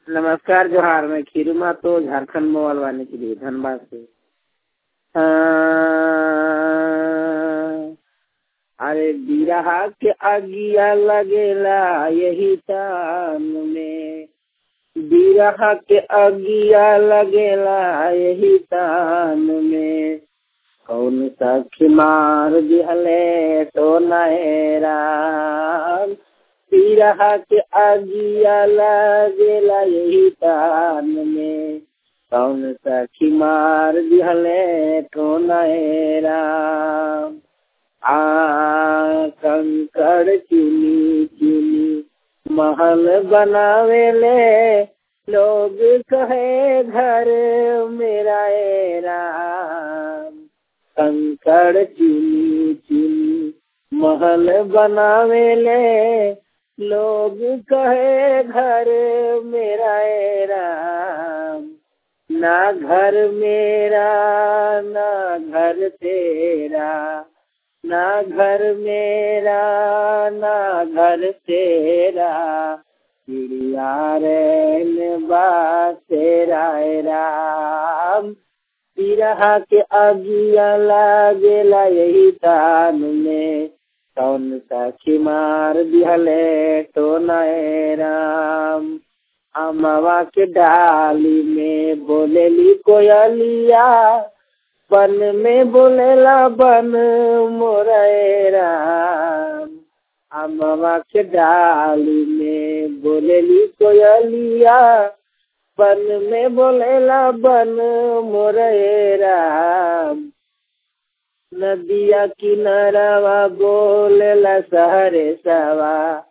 नमस्कार जोहार मैं खीरू तो झारखंड मोबाइल वाले के लिए धनबाद से हाँ, अरे बिरहा के अगिया लगेला यही तान में बिरहा के अगिया लगेला यही तान में कौन सखी मार दिहले तो नहराम बिरहा के अगिया लगेला यही तान में कौन सखी मार दिहले तो नहराम आ कंकड़ चुनी चुनी महल बनावेले लोग कहे घर मेरा ए राम कंकड़ चुनी चुनी महल बनावेले लोग कहे घर मेरा ए राम ना घर मेरा ना घर तेरा ना घर मेरा ना घर तेरा चिड़िया रे बासेरा राम बिरहा के अगिया लागेला यही तान में कौन सखी मार दिहले तो नए राम अमवा के डाली में बोलेली कोयलिया बन में बोलेला बन मोरेरा अमवा के डाली में बोलेली कोयलिया बन में बोलेला बन मोरेरा नदिया किनारवा बोलेला सहरे सवा